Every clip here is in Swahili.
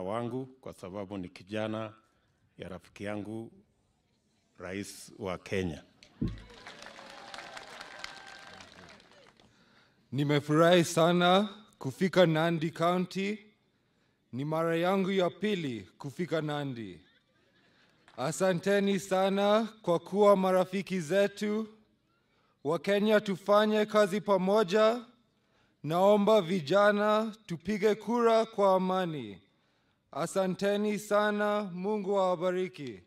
wangu kwa sababu ni kijana ya rafiki yangu rais wa Kenya. Nimefurahi sana kufika Nandi County. Ni mara yangu ya pili kufika Nandi. Asanteni sana kwa kuwa marafiki zetu. Wakenya tufanye kazi pamoja. Naomba vijana tupige kura kwa amani. Asanteni sana. Mungu awabariki.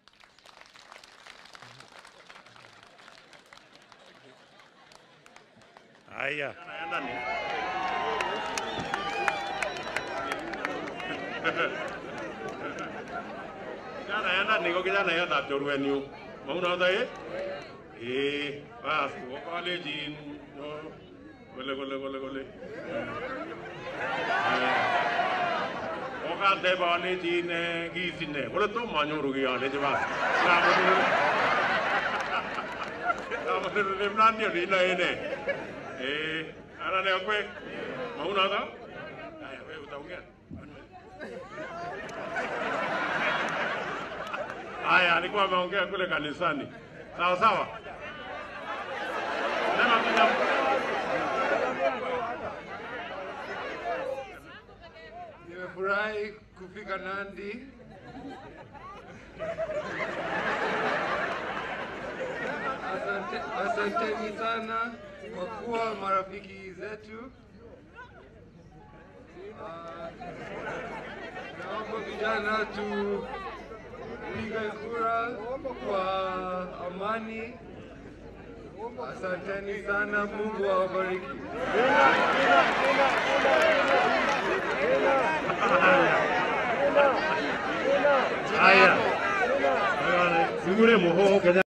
Haya, Kijana yenda niko kijana yenda chorwenyu. Maunoto eh? Eh, bas, wo college no. Kole kole kole kole. Oka de college ne gisine. Kole to manyoru kiyale jiba. Kamu. Kamu ne mnandi ni na ene. Eh, ana ne kwe. Maunoto? Aya, wewe utaongea. Haya, alikuwa ameongea kule kanisani. Sawa sawa. Sema kuja. Nimefurahi kufika Nandi. Asante, asanteni sana kwa kuwa marafiki zetu. Ah, Naomba vijana tupige kura kwa amani. Asanteni sana, Mungu awabariki. Haya. Sungure muhoho Kenya